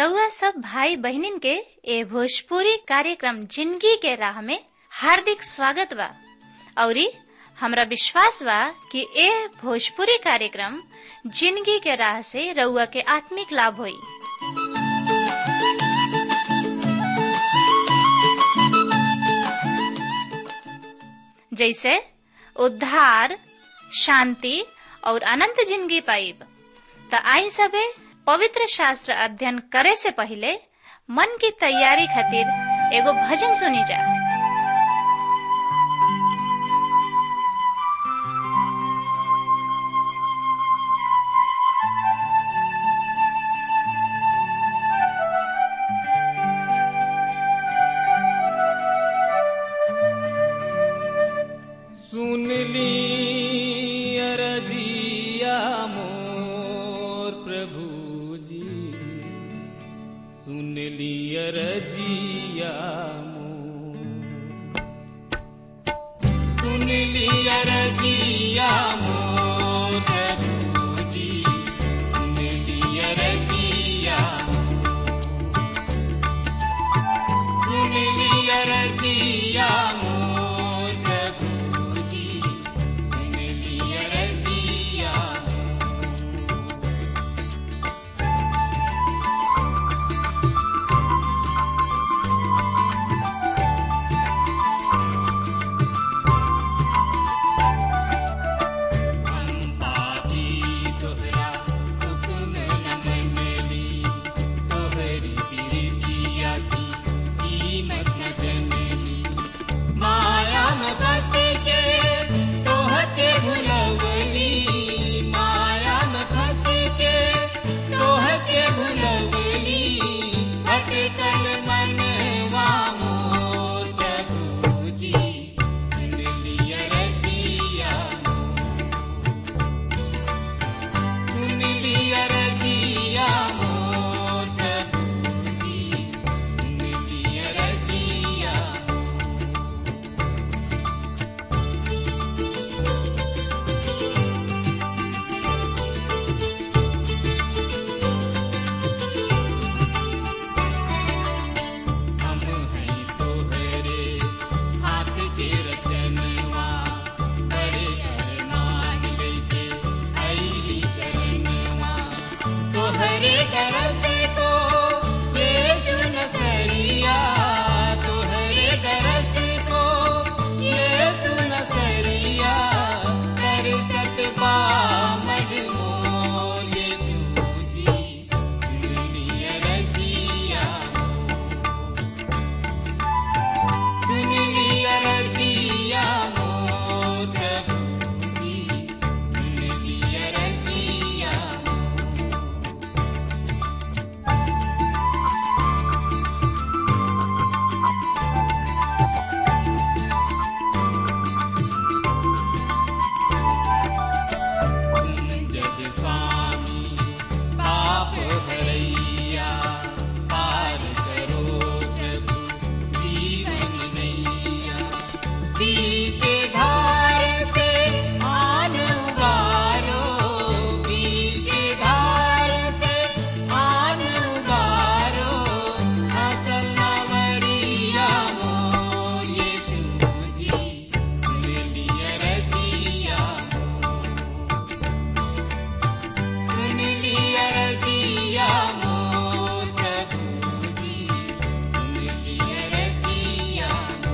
रउआ सब भाई बहिनीन के ए भोजपुरी कार्यक्रम जिंदगी के राह में हार्दिक स्वागत बा औरी हमरा विश्वास बा कि ए भोजपुरी कार्यक्रम जिंदगी के राह से रउआ के आत्मिक लाभ होई जैसे उद्धार शांति और अनंत जिंदगी पाइब त आई सबे पवित्र शास्त्र अध्ययन करे से पहले मन की तैयारी खातिर एगो भजन सुनी जा सुन ली अरजिया मोर प्रभु जी सुन ली अरजिया मोर सुन ली अरजिया मोर प्रभु जी सुन ली अरजिया सुन ली अरजिया मोर प्रभु जी सुन ली अरजिया हम पापी तोहरा हुक्म न मनली तोहरी प्रीतिया की कीमत न जनली माया में फंस के तोहके भुलवली माया में फंस के तोहके भुलवली भटकल मनवा मोर प्रभु जी सुन लिया रजिया सुन लिया रजिया मोर प्रभु जी सुन लिया रजिया हम हैं तोहरे हाथ के रचनवा बड़े अरमान लेके आईली चरणवा तोहरे दरस को यीशु नसरिया तोहरे दरस को यीशु नसरिया कर सकबा मजमोर यीशु जी दुनिया रजिया सुन लिया रजिया मोर प्रभु जी सुन लिया रजिया तुम जग स्वामी पाप हरैया पार करो प्रभु जीवन नैया पीछे धार से आन उबारो पीछे धार से आन उबारो असल नवरिया मोर यीशु जी सुन लिया रजिया सुन लिया रजिया मोर प्रभु जी सुन लिया रजिया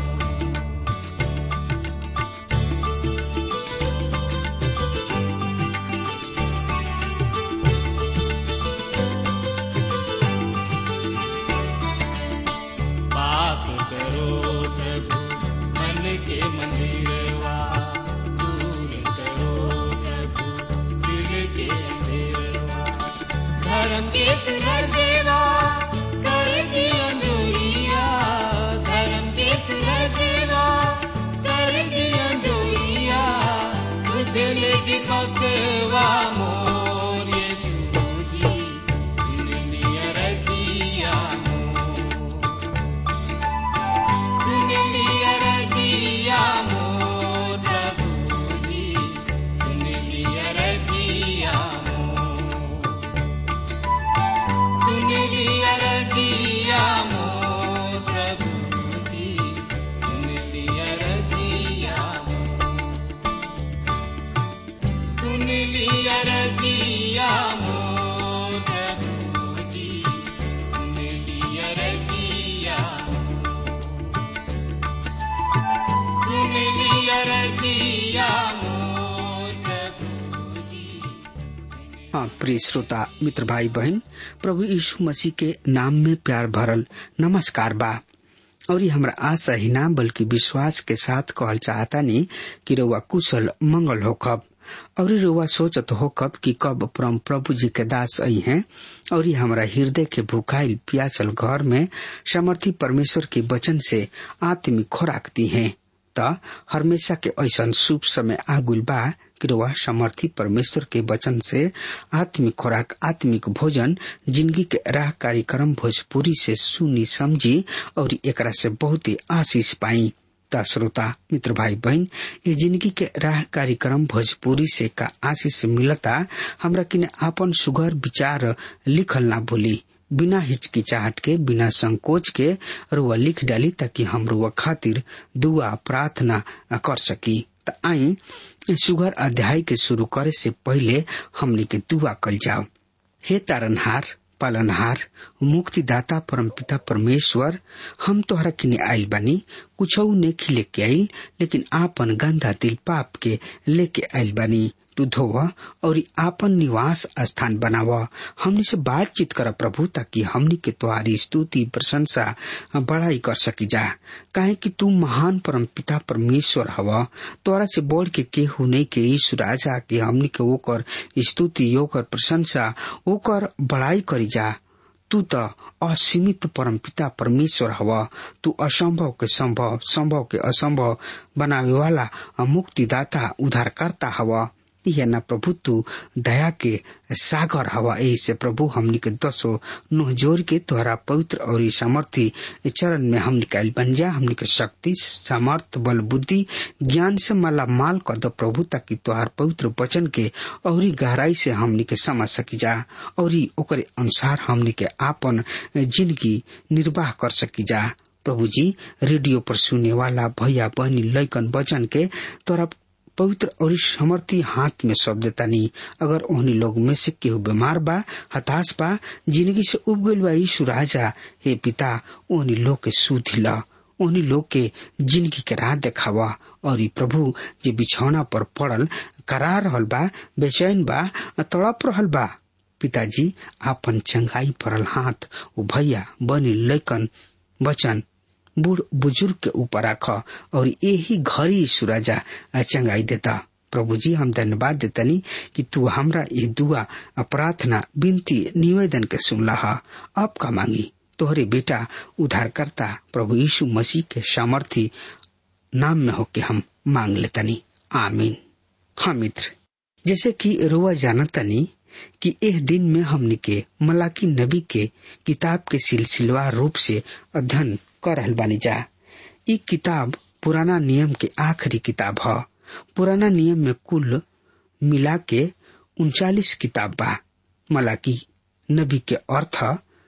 पास करो प्रभु मन के मंदिरवा दूर करो प्रभु दिल के अंधेरवा धर्म के सुरजेवा कर दिया जोरिया धर्म के सुरजेवा कर दिया जोरिया तुझे लेगी पकवा मोर यीशु जी सुन लिया रजिया मोर सुन लिया रजिया मोर प्रभु जी सुन लिया रजिया मोर सुन लिया हाँ प्रिय श्रोता मित्र भाई बहन प्रभु यीशु मसीह के नाम में प्यार भरल नमस्कार बा और ये हमरा आशा ही ना बल्कि विश्वास के साथ कहल चाहता नहीं कि रउआ कुशल मंगल हो कब और रउआ सोचत हो कब कि कब परम प्रभु जी के दास आई हैं और ये हमरा हृदय के भूखाइल प्यासल घर में समर्थी परमेश्वर के वचन से आत्मिक खुराक दी है त हमेशा के ऐसा शुभ समय आगुल बा कि रउआ समर्थी परमेश्वर के वचन से आत्मिक खुराक आत्मिक भोजन जिंदगी के राह कार्यक्रम भोजपुरी से सुनी समझी और एकरा से बहुत ही आशीष पाई ता श्रोता मित्र भाई बहन ये जिंदगी के राह कार्यक्रम भोजपुरी से का आशीष मिलता हमरा किने आपन सुगर विचार लिखल ना भूली बिना हिचकिचाहट के बिना संकोच के रुआ लिख डाली ताकि हम रुआ खातिर दुआ प्रार्थना कर सकी त आई सुगर अध्याय के शुरू करे से पहले हमने के दुआ कल जाओ हे तारनहार पालनहार मुक्तिदाता परमपिता परमेश्वर हम तोहरा किने आइल बानी कुछ नेखी लेके आइल लेकिन आपन गंदा दिल पाप के लेके आइल बानी तू धोव और आपन निवास स्थान बनाव हमनी से बातचीत कर प्रभु ताकि हमनी के तुम्हारी स्तुति प्रशंसा बड़ाई कर सकी जा काहे कि तू महान परम पिता परमेश्वर हव तोरा से बोल के केहू नहीं के ईश्वर राजा के हमनी के ओकर स्तुति ओकर प्रशंसा ओकर बड़ाई करी जा तू त असीमित परमपिता परमेश्वर हव तू असंभव के संभव संभव के असंभव बनावे वाला मुक्तिदाता उद्धारकर्ता हव यह न प्रभु तू दया के सागर हवा यही से प्रभु हमनी के दसो नुह जोर के तोहरा पवित्र और सामर्थी चरण में हम निकाल बन जा हमनी के शक्ति सामर्थ बल बुद्धि ज्ञान से माला माल कर दो प्रभु ताकि तोहार पवित्र वचन के और गहराई से हमनी के समझ सकी जा और ओकरे अनुसार हमनी के आपन जिंदगी निर्वाह कर सकी जा प्रभु जी रेडियो पर सुने वाला भैया बहनी लैकन वचन के तोरा पवित्र और समर्थी हाथ में सौंप देता नहीं अगर ओहनी लोग में से केहू बीमार बा हताश बा जिंदगी से उब गईल बा यीशु राजा हे पिता ओहनी लोग के सुधी ला ओहनी लोग के जिंदगी के राह देखावा और ई प्रभु जे बिछौना पर पड़ल करा रहल बा बेचैन बा तड़प रहल बा पिताजी आपन चंगाई पड़ल हाथ ओ भैया बनी लैकन वचन बूढ़ बुजुर्ग के ऊपर रख और यही घड़ी सुराजा चंगाई देता प्रभु जी हम धन्यवाद देतनी कि तू हमरा ये दुआ प्रार्थना विनती निवेदन के सुनला अब का मांगी तोहरे बेटा उद्धारकर्ता प्रभु यीशु मसीह के सामर्थी नाम में होके हम मांग लेतनी आमीन हाँ मित्र जैसे कि रुआ जानतनी कि एह दिन में हमने के मलाकी नबी के किताब के सिलसिलवार रूप से अध्ययन कर रहल बानी जा ई किताब पुराना नियम के आखिरी किताब ह पुराना नियम में कुल मिला के उनचालीस किताब बा मलाकी नबी के अर्थ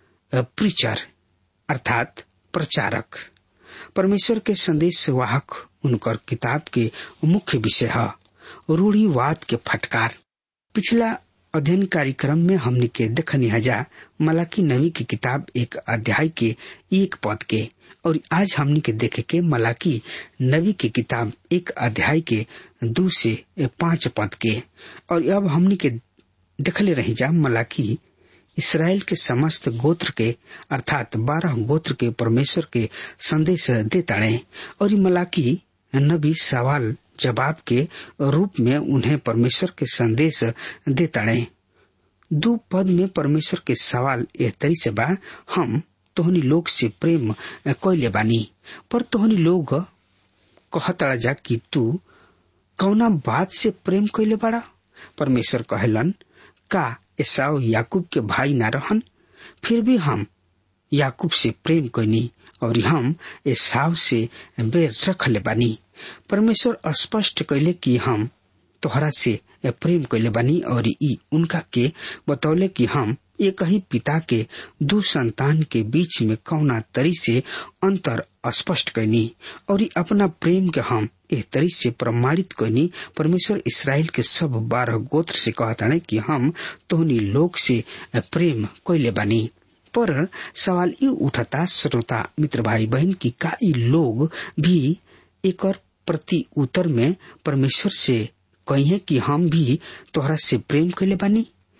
प्रीचर अर्थात प्रचारक परमेश्वर के संदेश वाहक उनकर किताब के मुख्य विषय है रूढ़ीवाद के फटकार पिछला अध्ययन कार्यक्रम में हमने के देखनी हजा मलाकी नबी की किताब एक अध्याय के एक पद के और आज हमने के देखे के मलाकी नबी की किताब एक अध्याय के दो से पांच पद के और अब हमने के देखले रही जा मलाकी इसराइल के समस्त गोत्र के अर्थात बारह गोत्र के परमेश्वर के संदेश देताड़े और मलाकी नबी सवाल जवाब के रूप में उन्हें परमेश्वर के संदेश देताड़े दो पद में परमेश्वर के सवाल एह तरी से बा हम तोहनी लोग से प्रेम कैले बानी पर तोहनी लोग कहतड़ा जा कि तू कौना बात से प्रेम कैले बाड़ा परमेश्वर कहलन का एसाव याकूब के भाई ना रहन फिर भी हम याकूब से प्रेम कैनी और हम एसाव से बेर रख ले बानी परमेश्वर स्पष्ट कैले कि हम तोहरा से प्रेम कैले बानी और ई उनका के बतौले कि हम एक ही पिता के दो संतान के बीच में कौना तरी से अंतर स्पष्ट कैनी और अपना प्रेम के हम एह तरी से प्रमाणित कैनी परमेश्वर इसराइल के सब बारह गोत्र से कहता कि हम तोहनी लोग से प्रेम कैले बानी पर सवाल ये उठता श्रोता मित्र भाई बहन की का ई लोग भी एक प्रति उत्तर में परमेश्वर से कहिए कि हम भी तोहरा से प्रेम कैले बानी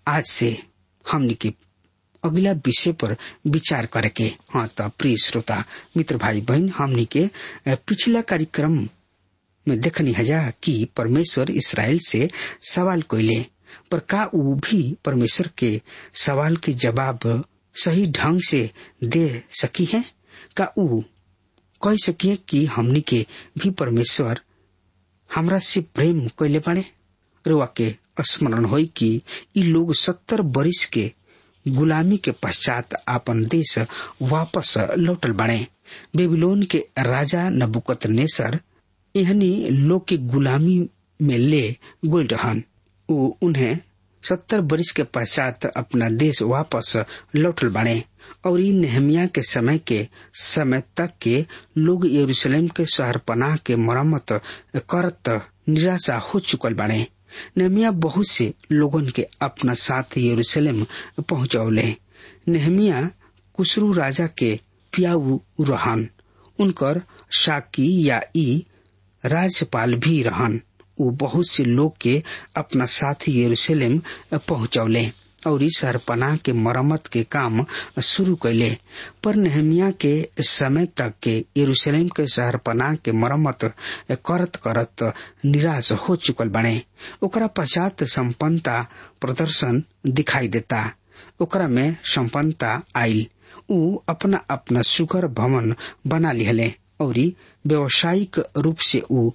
आज से हमनी के अगला विषय पर विचार करे के हाँ त प्रिय श्रोता मित्र भाई बहन हमनी के अ, पिछला कार्यक्रम में देखनी हजा कि परमेश्वर इसराइल से सवाल कोइले पर का ऊ भी परमेश्वर के सवाल के जवाब सही ढंग से दे सकी है का ऊ कह सकिए कि हमनी के भी परमेश्वर हमरा से प्रेम कैले बाड़े रुआ के स्मरण होई कि ई लोग सत्तर बरिस के गुलामी के पश्चात आपन देश वापस लौटल बाड़े बेबीलोन के राजा नबुकत नेसर एहनी लोग के गुलामी में ले गोल रहन ऊ उन्हें सत्तर बरिस के पश्चात अपना देश वापस लौटल बाड़े और इ नेहमिया के समय के समय तक के लोग यरूशलेम के शहर पनाह के मरम्मत करत निराशा हो चुकल बाड़े नेहमिया बहुत से लोगन के अपना साथ यरूशलेम पहुंचौले नेहमिया कुसरू राजा के पियाऊ रहन उनकर शाकी या ई राज्यपाल भी रहन वो बहुत से लोग के अपना साथ यरूशलेम पहुंचौले और इस सरपनाह के मरम्मत के काम शुरू कैले पर नेहमिया के समय तक के यरूशलेम के शहरपनाह के मरम्मत करत करत निराश हो चुकल बने ओकरा पश्चात संपन्नता प्रदर्शन दिखाई देता ओकरा में संपन्नता आयल ऊ अपना अपना सुगर भवन बना लिहले और व्यावसायिक रूप से ऊ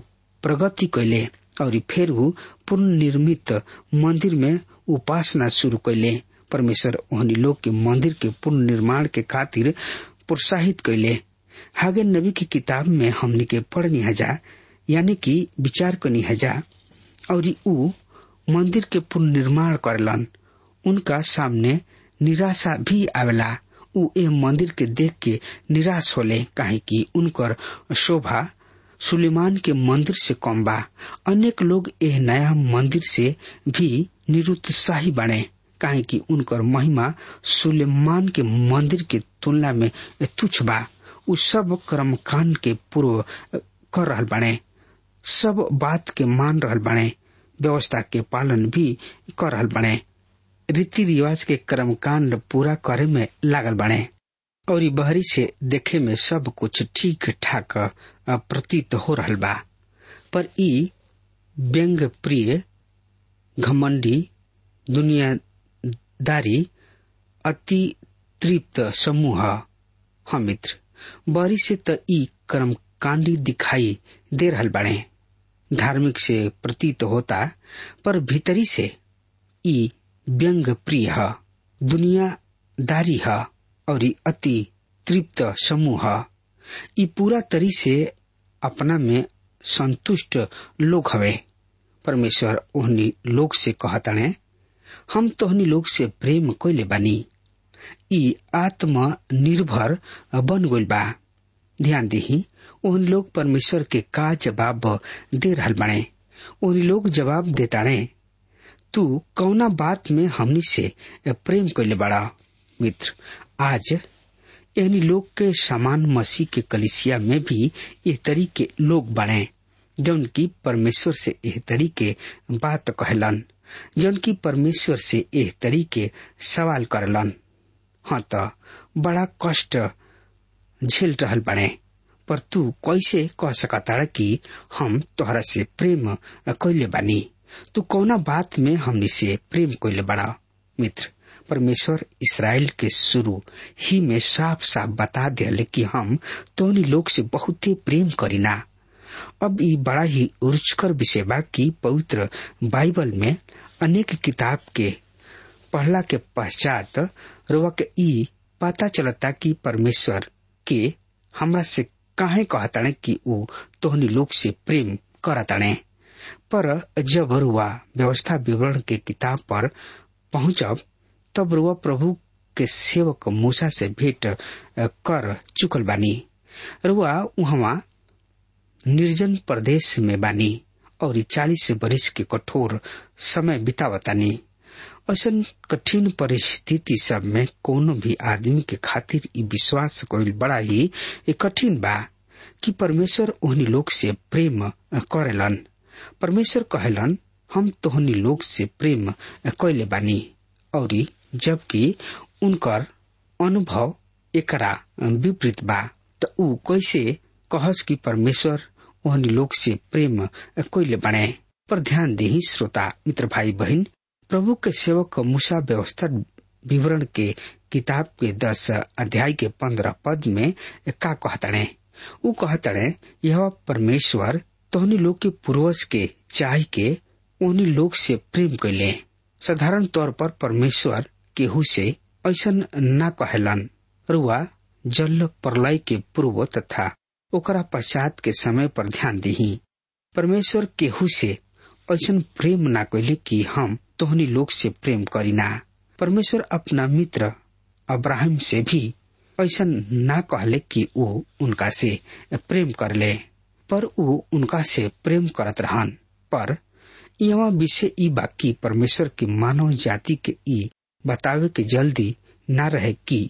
प्रगति कैले और फिर ऊ पुनर्निर्मित मंदिर में उपासना शुरू कैले परमेश्वर ओहनी लोग के मंदिर के पुनर्निर्माण के खातिर प्रोत्साहित कैले हागे नबी की किताब में हमनी के पढ़नी हजा यानी कि विचार करनी हजा और ऊ मंदिर के पुनर्निर्माण करलन उनका सामने निराशा भी आवेला ऊ ए मंदिर के देख के निराश होले काहे कि उनकर शोभा सुलेमान के मंदिर से कम बा अनेक लोग एह नया मंदिर से भी निरुत्साही बने काहे कि उनकर महिमा सुलेमान के मंदिर के तुलना में तुच्छ बा उ सब कर्मकांड के पूर्व कर रहल बने सब बात के मान रहल बने व्यवस्था के पालन भी कर रहल बने रीति रिवाज के कर्मकांड पूरा करे में लागल बने और बहरी से देखे में सब कुछ ठीक ठाक प्रतीत हो रहल बा पर ई व्यंग प्रिय घमंडी दुनियादारी अति तृप्त समूह हम मित्र बरी से त ई कर्मकांडी दिखाई दे रहल बाड़े धार्मिक से प्रतीत होता पर भीतरी से ई व्यंग प्रिय है दुनियादारी है और ई अति तृप्त समूह ई पूरा तरी से अपना में संतुष्ट लोग हवे परमेश्वर ओहनी लोग से कहताने हम तोहनी लोग से प्रेम कोइले बानी ई आत्म निर्भर बन गइल बा ध्यान दही ओहन लोग परमेश्वर के का जवाब दे रहल बाणे ओहनी लोग जवाब देताणे तू कौना बात में हमनी से प्रेम कैले बड़ा मित्र आज यानी लोग के समान मसीह के कलिसिया में भी ये तरीके लोग बने जौन की परमेश्वर से एह तरीके बात कहलन जौन की परमेश्वर से एह तरीके सवाल करलन हाँ तो बड़ा कष्ट झेल रहल बने पर तू कैसे कह सकता कि हम तोहरा से प्रेम कैले बानी तू कौना बात में हमनी से प्रेम कैले बड़ा मित्र परमेश्वर इसराइल के शुरू ही में साफ साफ बता दिले कि हम तोनी लोग से बहुत ही प्रेम करीना अब ई बड़ा ही रुचकर विषय बा कि पवित्र बाइबल में अनेक किताब के पढ़ला के पश्चात रोवा के ई पता चलता कि परमेश्वर के हमरा से काहे कहताने कि ऊ तोहनी लोग से प्रेम करताने पर जब रुआ व्यवस्था विवरण के किताब पर पहुंचब तब रुआ प्रभु के सेवक मूसा से भेंट कर चुकल बानी रुआ वहां निर्जन प्रदेश में बानी और चालीस बरिस के कठोर समय बितावतानी ऐसा कठिन परिस्थिति सब में कोनो भी आदमी के खातिर ई विश्वास कोई बड़ा ही कठिन बा कि परमेश्वर ओहनी लोग से प्रेम करेलन परमेश्वर कहलन हम तोहनी लोग से प्रेम कैले बानी और जबकि उनकर अनुभव एकरा विपरीत बा त ऊ कैसे कहस कि परमेश्वर ओहनी लोग से प्रेम कैले बने पर ध्यान दी श्रोता मित्र भाई बहन प्रभु के सेवक मूसा व्यवस्था विवरण के किताब के दस अध्याय के पंद्रह पद में का कहतड़े ऊ कहतड़े यह परमेश्वर तोहनी लोग के पूर्वज के चाह के उन्हीं लोग से प्रेम कैले साधारण तौर पर परमेश्वर केहू से ऐसा न कहलन रुआ जल प्रलय के पूर्व तथा ओकरा पश्चात के समय पर ध्यान दही परमेश्वर केहू से ऐसा प्रेम ना कैले कि हम तोहनी लोग से प्रेम करीना परमेश्वर अपना मित्र अब्राहम से भी ऐसा ना कहले कि वो उनका से प्रेम कर ले पर वो उनका से प्रेम करत रहन पर यहाँ विषय ई बाकी परमेश्वर की मानव जाति के ई बतावे के जल्दी ना रहे कि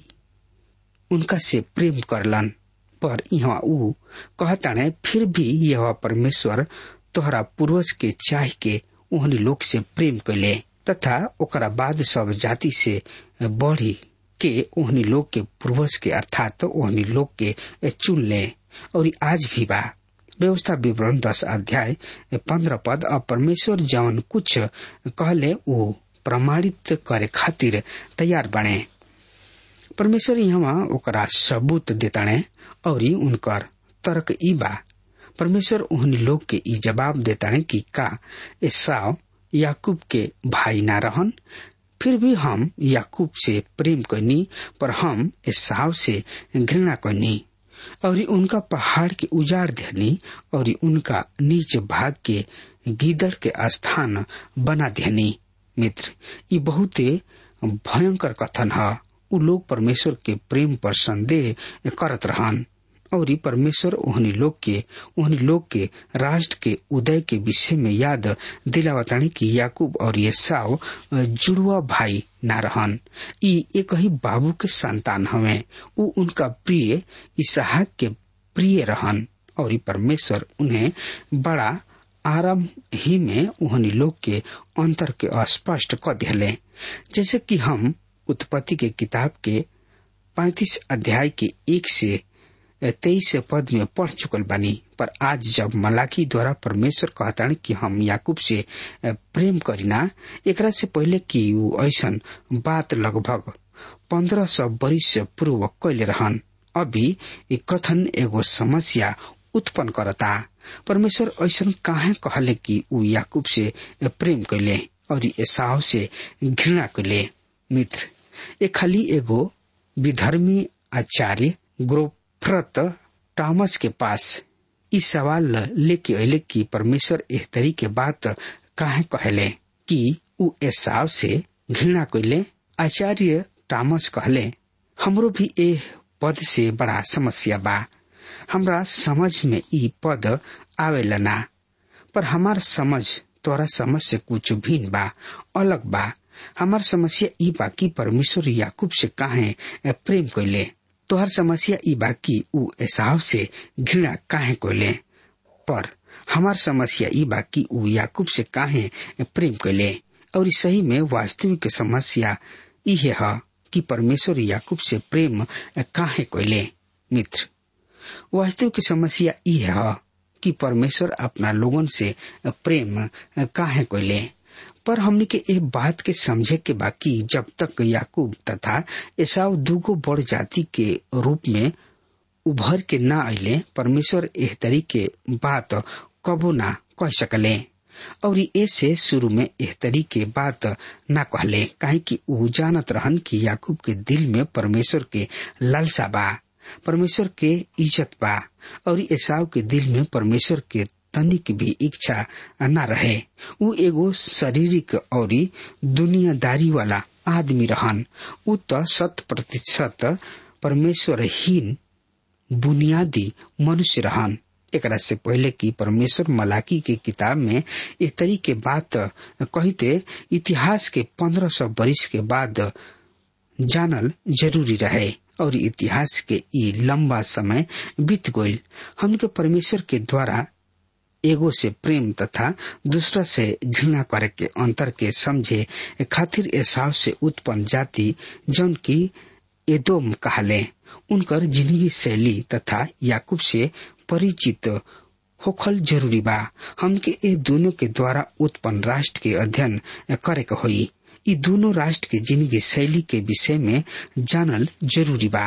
उनका से प्रेम करलन पर यहाँ ऊ कहताने फिर भी यह परमेश्वर तोहरा पूर्वज के चाह के ओहनी लोग से प्रेम कैले तथा ओकरा बाद सब जाति से बढ़ी के ओहनी लोग के पूर्वज के अर्थात ओहनी लोग के चुन ले और आज भी बा व्यवस्था विवरण दस अध्याय पंद्रह पद और परमेश्वर जवन कुछ कहले वो प्रमाणित करे खातिर तैयार बने परमेश्वर यहाँ ओकरा सबूत देताणे और उनकर तर्क ई बा परमेश्वर उन लोग के ई जवाब देताणे कि का एसाव याकूब के भाई ना रहन फिर भी हम याकूब से प्रेम करनी पर हम एसाव से घृणा करनी और उनका पहाड़ के उजाड़ देनी और उनका नीच भाग के गीदड़ के स्थान बना देनी मित्र ये बहुत भयंकर कथन है उ लोग परमेश्वर के प्रेम पर संदेह करत रहन और परमेश्वर ओहनी लोग के ओहनी लोग के राष्ट्र के उदय के विषय में याद दिलावतानी कि याकूब और येसाव जुड़वा भाई ना रहन ई एक ही बाबू के संतान हवे उ उनका प्रिय इसहाक के प्रिय रहन और परमेश्वर उन्हें बड़ा आराम ही में ओहनी लोग के अंतर के अस्पष्ट क दिले जैसे कि हम उत्पत्ति के किताब के पैतीस अध्याय के एक से तेईस पद में पढ़ चुकल बानी पर आज जब मलाकी द्वारा परमेश्वर कहतान कि हम याकूब से प्रेम करीना एकरा से पहले कि ऊ ऐसन बात लगभग पंद्रह सौ वर्ष पूर्व कैले रहन अभी एक कथन एगो समस्या उत्पन्न करता परमेश्वर ऐसन काहे कहले कि ऊ याकूब से प्रेम कैले और एसाव से घृणा कैले मित्र ये खाली एगो विधर्मी आचार्य ग्रोफ्रत टॉमस के पास इस सवाल लेके अले कि परमेश्वर एह तरी के बात काहे कहले कि ऊ एसाव से घृणा कैले आचार्य टॉमस कहले हमरो भी ए पद से बड़ा समस्या बा हमरा समझ में ई पद आवेला ना पर हमार समझ तोरा समझ से कुछ भिन्न बा अलग बा हमार समस्या ई बा कि परमेश्वर याकूब से काहे प्रेम कैले तोहर समस्या ई बा कि ऊ एसाव से घृणा काहे कैले पर हमार समस्या ई बा कि ऊ याकूब से काहे प्रेम कैले और सही में वास्तविक समस्या इहे है कि परमेश्वर याकूब से प्रेम काहे कैले मित्र वास्तविक समस्या यह है कि परमेश्वर अपना लोगन से प्रेम काहे कैले पर हमने के एक बात के समझे के बाकी जब तक याकूब तथा एसाव दूगो बड़ जाति के रूप में उभर के ना अले परमेश्वर एह तरीके बात कबो ना कह सकले और ऐसे शुरू में एह तरीके बात ना कहले काहे कि ऊ जानत रहन कि याकूब के दिल में परमेश्वर के लालसा बा परमेश्वर के इज्जत बा और एसाव के दिल में परमेश्वर के तनिक भी इच्छा न रहे ऊ एगो शारीरिक और दुनियादारी वाला आदमी रहन ऊ तो शत प्रतिशत परमेश्वरहीन बुनियादी मनुष्य रहन एकरा से पहले कि परमेश्वर मलाकी के किताब में इस तरीके बात कहते इतिहास के पंद्रह सौ वर्ष के बाद जानल जरूरी रहे और इतिहास के ई लंबा समय बीत गईल हमके परमेश्वर के द्वारा एगो से प्रेम तथा दूसरा से घृणा करे के अंतर के समझे खातिर एसाव से उत्पन्न जाति जौन की एदोम कहले उनकर जिंदगी शैली तथा याकूब से परिचित होखल जरूरी बा हमके ए दोनों के द्वारा उत्पन्न राष्ट्र के अध्ययन करे के होई ई दोनों राष्ट्र के जिंदगी शैली के विषय में जानल जरूरी बा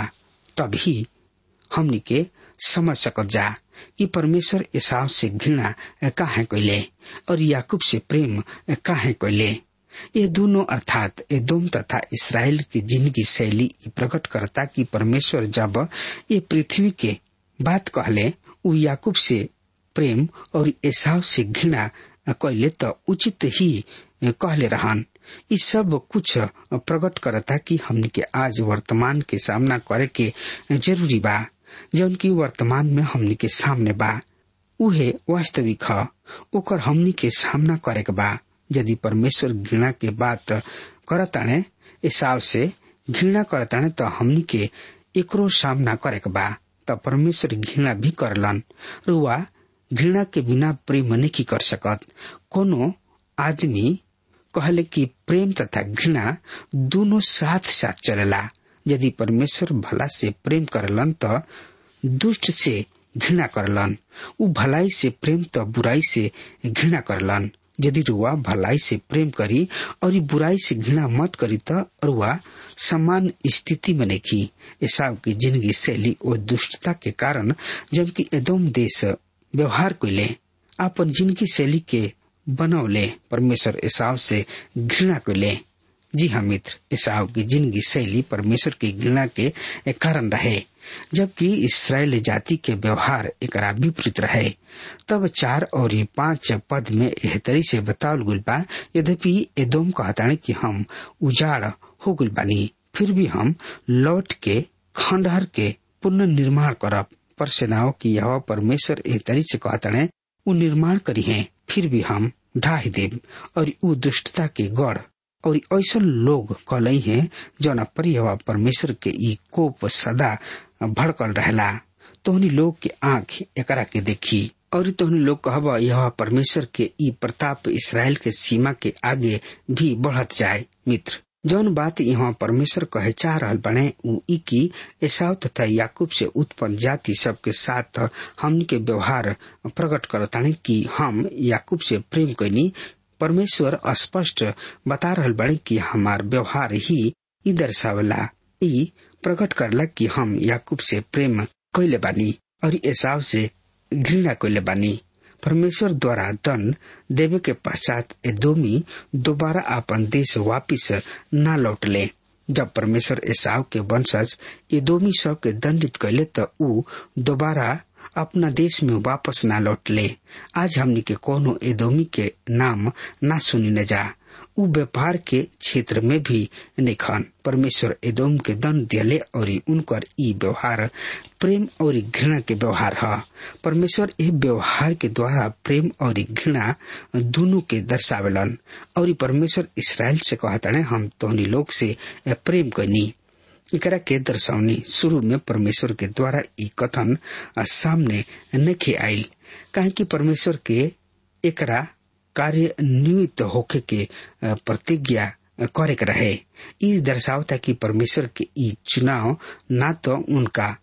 तभी हमनी के समझ सकब जा कि परमेश्वर एसाव से घृणा काहे कैले और याकूब से प्रेम काहे कैले ये दोनों अर्थात एदोम तथा इसराइल की जिंदगी शैली प्रकट करता कि परमेश्वर जब ये पृथ्वी के बात कहले उ याकूब से प्रेम और एसाव से घृणा कैले तो उचित ही कहले रहन ये सब कुछ प्रकट करता कि हमने के आज वर्तमान के सामना करे के जरूरी बा जौन की वर्तमान में हमनी के सामने बा उहे वास्तविक ह ओकर हमनी के सामना करे के बा यदि परमेश्वर घृणा के बात करताने हिसाब से घृणा करताने तो हमनी के एकरो सामना करे के बा त परमेश्वर घृणा भी करलन रुआ घृणा के बिना प्रेम नहीं कर सकत कोनो आदमी कहले कि प्रेम तथा घृणा दोनों साथ साथ चलेला यदि परमेश्वर भला से प्रेम करलन त दुष्ट से घृणा करलन उ भलाई से प्रेम त बुराई से घृणा करलन यदि रुआ भलाई से प्रेम करी और बुराई से घृणा मत करी त रुआ समान स्थिति में नहीं एसाव की जिंदगी शैली और दुष्टता के कारण जबकि एदोम देश व्यवहार कैले अपन जिंदगी शैली के बनौले परमेश्वर एसाव से घृणा कैले जी हाँ मित्र ईसाव की जिंदगी शैली परमेश्वर की घृणा के एक कारण रहे जबकि इसराइल जाति के व्यवहार एक विपरीत रहे तब चार और ये पांच पद में एहतरी से बतावल गुल बा यद्यपि एदोम कहता कि हम उजाड़ हो गुल बानी फिर भी हम लौट के खंडहर के पुनर्निर्माण करब पर सेनाओं की यह परमेश्वर एहतरी से कहता उ निर्माण करी है फिर भी हम ढाही देव और उ दुष्टता के गढ़ और ऐसा लोग कलई है जौन पर परमेश्वर के ई कोप सदा भड़कल रहला तोहनी लोग के आंख एकरा के देखी और तोहनी लोग कहब यह परमेश्वर के ई प्रताप इसराइल के सीमा के आगे भी बढ़त जाए मित्र जौन बात यहाँ परमेश्वर कहे चाह रहल बने उ ई की एसाव तथा याकूब से उत्पन्न जाति सबके साथ हमन के व्यवहार प्रकट करताने कि हम याकूब से प्रेम कैनी परमेश्वर स्पष्ट बता रहल बड़े कि हमार व्यवहार ही ई दर्शावला ई प्रकट करला कि हम याकूब से प्रेम कैले बानी और एसाव से घृणा कैले बानी परमेश्वर द्वारा दंड देवे के पश्चात एदोमी दोबारा अपन देश वापिस न लौटले जब परमेश्वर एसाव के वंशज एदोमी सब के दंडित कैले त ऊ दोबारा अपना देश में वापस ना लौटले आज हमनी के कोनो एदोमी के नाम ना सुनी न जा उ व्यापार के क्षेत्र में भी निखन परमेश्वर एदोम के दंड दिले और उनकर ई व्यवहार प्रेम और घृणा के व्यवहार है परमेश्वर ए व्यवहार के द्वारा प्रेम और घृणा दोनों के दर्शावेलन और परमेश्वर इसराइल से कहता हम तोहनी लोग से प्रेम करनी एकरा के दर्शावनी शुरू में परमेश्वर के द्वारा ई कथन सामने नखे आयल काहे कि परमेश्वर के एकरा कार्य निमित्त होके के प्रतिज्ञा करे के रहे ई दर्शावता कि परमेश्वर के ई चुनाव ना तो उनका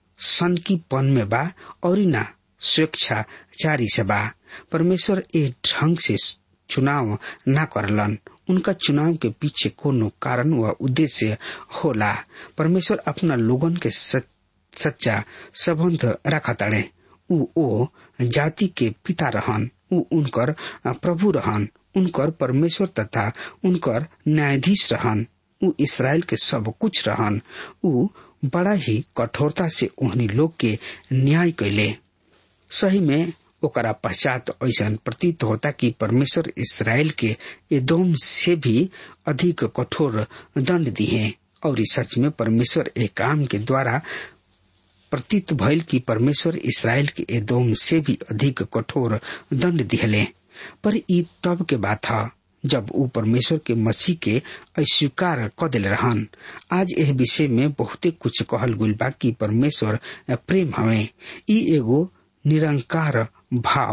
सनकीपन में बा और ना स्वेच्छाचारी से बा परमेश्वर ए ढंग से चुनाव ना करलन उनका चुनाव के पीछे कोनो कारण व उद्देश्य होला परमेश्वर अपना लोगन के सच्चा संबंध रखताड़े उ ओ जाति के पिता रहन उ उनकर प्रभु रहन उनकर परमेश्वर तथा उनकर न्यायाधीश रहन उ इसराइल के सब कुछ रहन उ बड़ा ही कठोरता से उन्हीं लोग के न्याय कैले सही में ओकरा पश्चात ऐसा प्रतीत होता कि परमेश्वर इसराइल के एदोम से भी अधिक कठोर दंड दिए और सच में परमेश्वर एक काम के द्वारा प्रतीत भइल कि परमेश्वर इसराइल के एदोम से भी अधिक कठोर दंड दिहले पर ई तब के बात है जब ऊ परमेश्वर के मसीह के अस्वीकार क दिल रहन आज यह विषय में बहुते कुछ कहल गुल बा कि परमेश्वर प्रेम हवे ई एगो निरंकार भाव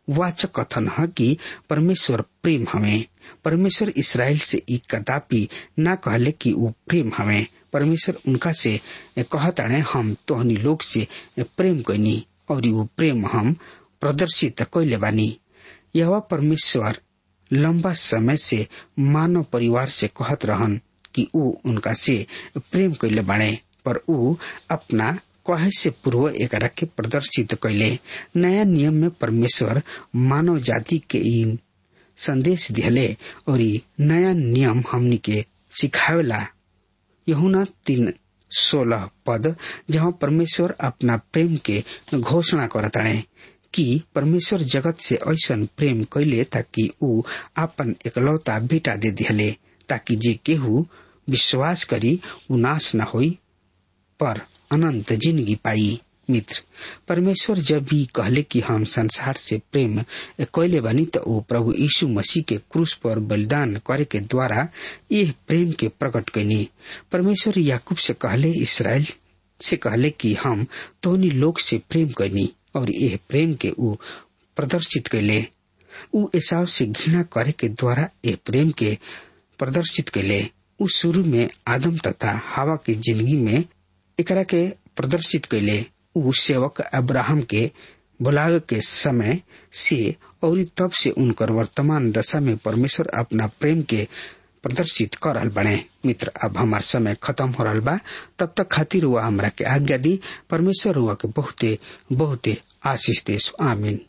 वाचक कथन है कि परमेश्वर प्रेम हमें परमेश्वर इसराइल से ई कदापि ना कहले कि वो प्रेम हमें परमेश्वर उनका से कहताणे हम तोहनी लोग से प्रेम कैनी और वो प्रेम हम प्रदर्शित कैले बानी यह परमेश्वर लंबा समय से मानव परिवार से कहत रहन कि ऊ उनका से प्रेम कैले बाणे पर ऊ अपना कहे से पूर्व एकरा के प्रदर्शित कैले नया नियम में परमेश्वर मानव जाति के इन संदेश दिहले और ई नया नियम हमनी के सिखावेला यहुना तीन सोलह पद जहाँ परमेश्वर अपना प्रेम के घोषणा करताणे कि परमेश्वर जगत से ऐसा प्रेम कैले ताकि ऊ आपन एकलौता बेटा दे दिहले ताकि जे केहू विश्वास करी ऊ नाश न होई पर अनंत जिंदगी पाई मित्र परमेश्वर जब भी कहले कि हम संसार से प्रेम कैले बनी तो वो प्रभु यीशु मसीह के क्रूस पर बलिदान करे के द्वारा ये प्रेम के प्रकट कैनी परमेश्वर याकूब से कहले इसराइल से कहले कि हम तोनी लोग से प्रेम कैनी और यह प्रेम के ऊ प्रदर्शित कैले ऊ एसाव से घृणा करे के द्वारा यह प्रेम के प्रदर्शित कैले ऊ शुरू में आदम तथा हवा की जिंदगी में एकरा के प्रदर्शित कैले ऊ सेवक अब्राहम के बुलावे के समय से और तब से उनकर वर्तमान दशा में परमेश्वर अपना प्रेम के प्रदर्शित कर रहल बने मित्र अब हमार समय खत्म हो रहा बा तब तक खातिर हुआ हमरा के आज्ञा दी परमेश्वर हुआ के बहुते बहुते आशीष देश आमीन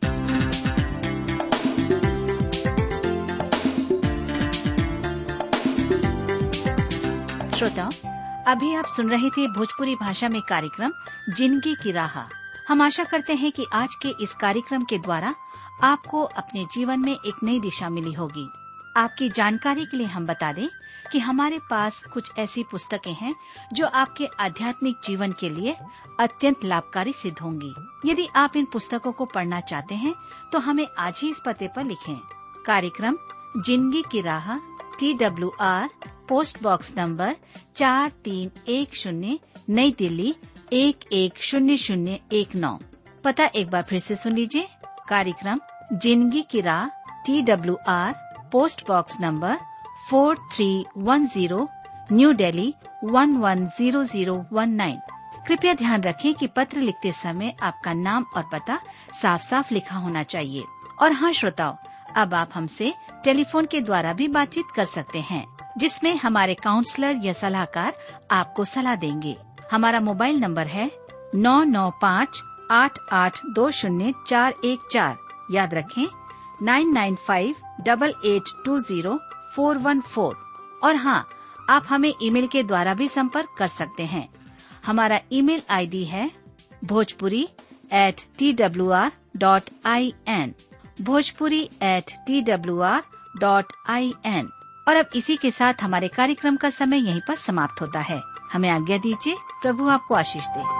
श्रोताओं अभी आप सुन रहे थे भोजपुरी भाषा में कार्यक्रम जिंदगी की राह हम आशा करते हैं कि आज के इस कार्यक्रम के द्वारा आपको अपने जीवन में एक नई दिशा मिली होगी आपकी जानकारी के लिए हम बता दें कि हमारे पास कुछ ऐसी पुस्तकें हैं जो आपके आध्यात्मिक जीवन के लिए अत्यंत लाभकारी सिद्ध होंगी यदि आप इन पुस्तकों को पढ़ना चाहते हैं तो हमें आज ही इस पते पर लिखें कार्यक्रम जिंदगी की राह T W R post box number चार तीन एक शून्य नई दिल्ली एक एक शून्य शून्य एक नौ पता एक बार फिर से सुन लीजिए कार्यक्रम जिंदगी की राह T W R post box number four three one zero new Delhi one one zero zero one nine कृपया ध्यान रखें कि पत्र लिखते समय आपका नाम और पता साफ साफ लिखा होना चाहिए और हाँ श्रोताओं अब आप हमसे टेलीफोन के द्वारा भी बातचीत कर सकते हैं जिसमें हमारे काउंसलर या सलाहकार आपको सलाह देंगे हमारा मोबाइल नंबर है नौ नौ पाँच आठ आठ दो शून्य चार एक चार याद रखें nine nine five double eight two zero four one four और हाँ आप हमें ईमेल के द्वारा भी संपर्क कर सकते हैं हमारा ईमेल आईडी है Bhojpuri at T W R dot I N Bhojpuri at T W R dot I N और अब इसी के साथ हमारे कार्यक्रम का समय यहीं पर समाप्त होता है हमें आज्ञा दीजिए प्रभु आपको आशीष दे